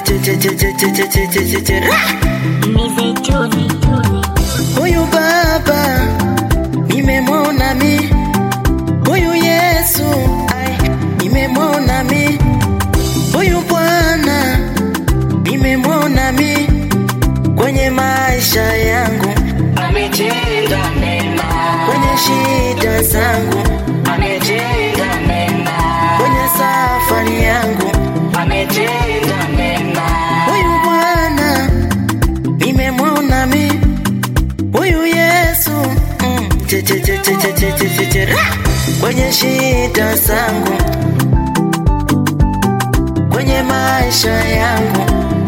che che che che che che che che che ra. Huyu baba nimemwona mi, huyu Yesu ai, nimemwona mi, huyu Bwana nimemwona mi kwenye maisha yangu, ametenda mema, kwenye shida zangu, ametenda mema, kwenye safari yangu, ametenda mema, huyu Bwana nimemwona mi, huyu Yesu mm, che che che che che che che che che ra. kwenye shida zangu, kwenye maisha yangu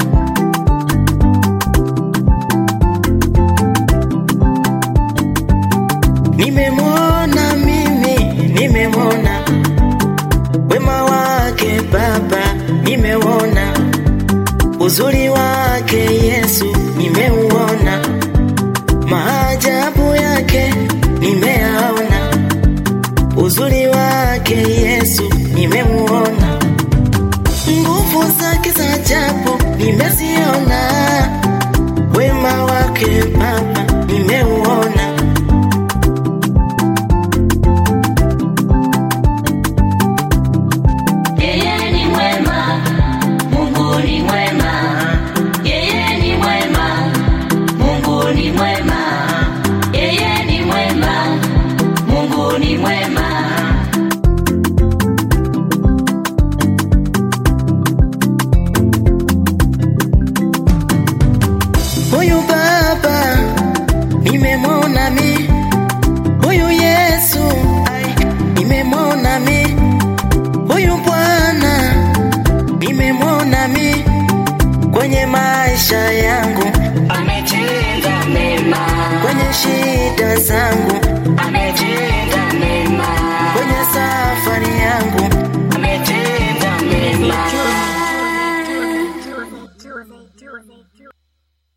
Nimemwona mimi, nimemwona wema wake Baba, nimeuona uzuri wake Yesu, nimeuona maajabu yake, nimeyaona uzuri wake Yesu, nimemuona nguvu zake za ajabu, nimeziona wema wake Baba, nimeuona yeye ni mwema, Mungu ni mwema, yeye ni mwema, Mungu ni mwema, yeye ni mwema, Mungu ni mwema. Huyu baba nimemwona mi, huyu Yesu ai, nimemwona mi, huyu Bwana nimemwona mi kwenye maisha ya